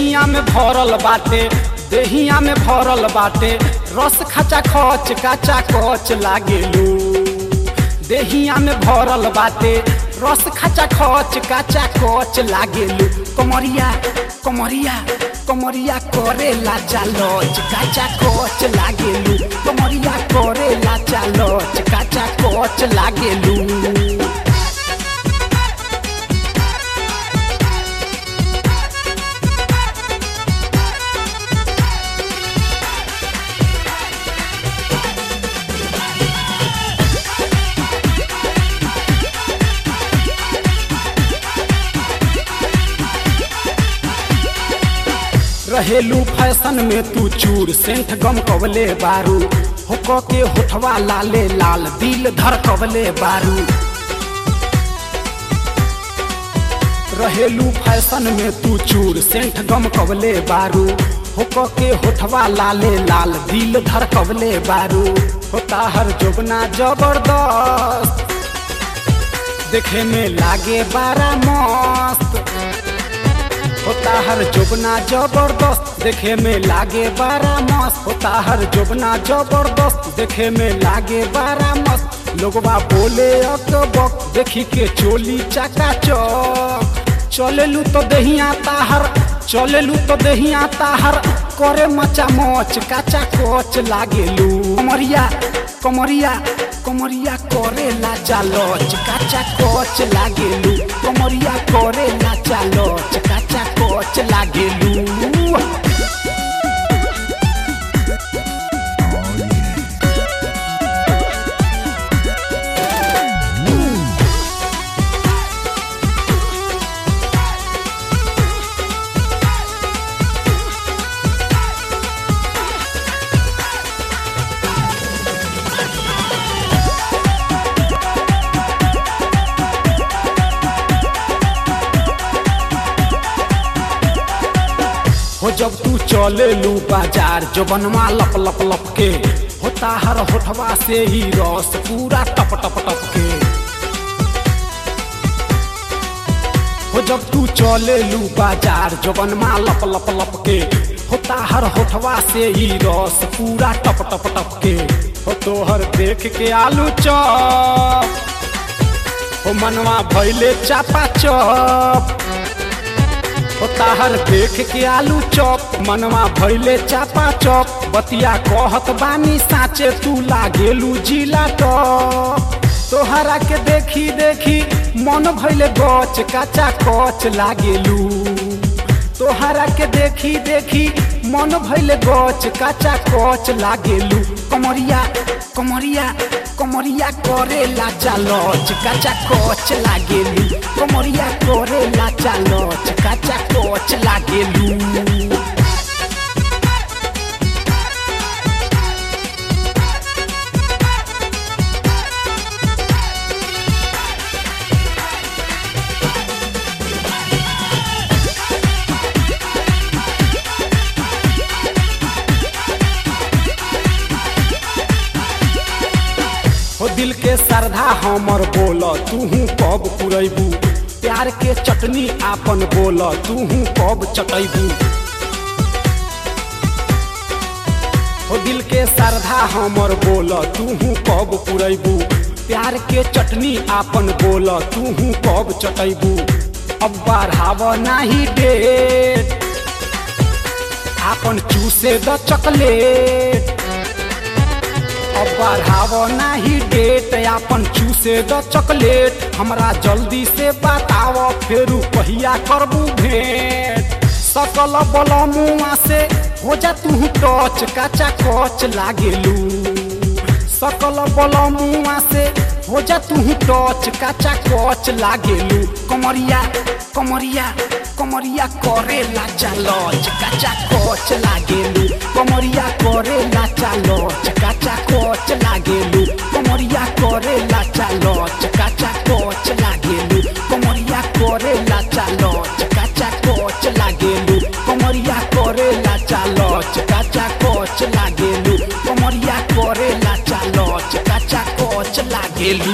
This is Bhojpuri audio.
देहिया में भरल बाटे देहिया में भरल बाटे रस खचा खच काचा कच लागेलू देहिया में भरल बाटे रस खचा खच काचा कच लागेलू कमरिया कमरिया कमरिया करे लाचा लच काचा कच लागेलू कमरिया करे लाचा लच काचा कच लागेलू रहेलू फैशन में तू चूर सेंट गम कवले बारू होक के होठवा लाले लाल दिल धर कवले बारू रहेलू फैशन में तू चूर सेंट गम कवले बारू होक के होठवा लाले लाल दिल धर कवले बारू होता हर जोबना जबरदस्त देखे में लागे बारा मस्त होता हर जोबना जबरदस्त देखे में लागे बारा मस्त होता हर जोबना जबरदस्त देखे में लागे बारा मस्त लोगवा बोले अकबक देखी के चोली चका चक चलेलू तो दहिया ताहर चलेलू तो दहिया ताहर करे मचा मच काचा कोच लागेलू कमरिया कमरिया कमरिया करे लाचा लच काचा कोच लागेलू कमरिया करे लाचा लच काचा कोच लागेलू हो जब तू चले लू बाजार जबनमा लप लप लप के होता हर होठवा से ही रस पूरा टप टप टप के हो जब तू चले लू बाजार जबनमा लप लप लप के होता हर होठवा से ही रस पूरा टप टप टप के हो तोहर देख के आलू चप हो मनवा भैले चापा चप ओ ताहर देख के आलू चौप मनवा भैले चापा चौप बतिया कहत बानी साचे तू लागेलू जिला टॉप तोहरा के देखी देखी मन भैले गच काचा कच लागेलू तोहरा के देखी देखी मन भैले गच काचा कच लागेलू कमरिया कमरिया कमरिया करे लाचा लच काचा कच लागेलू कमरिया करे लाचा लच काचा कच लागेलू हो दिल के श्रद्धा हमर बोल तूहू कब पुरैबू प्यार के चटनी आपन बोल तूहू कब चटैबू हो दिल के श्रद्धा हमर बोल तूहू कब पुरैबू प्यार के चटनी आपन बोल तूहू कब चटैबू अब बढ़ाव नाही डेट आपन चूसे द चॉकलेट अब बढ़ाव नाही डेट आपन चूसे द चॉकलेट हमरा जल्दी से बताव फेरू पहिया करबू भेंट सकल बल मुआ से हो जा तू टच काचा कच लागेलू सकल बल मुआ से हो जा तू टच काचा कच लागेलू कमरिया कमरिया कमरिया करे लाचा लच काचा कच लागेलू कमरिया करे लाचा लच काचा कच लागेलू कमरिया करे लाचा लच काचा कच लागेलू कमरिया करे लाचा लच काचा कच लागेलू कमरिया करे लाचा लच काचा कच लागेलू कमरिया करे लाचा लच काचा कच लागेलू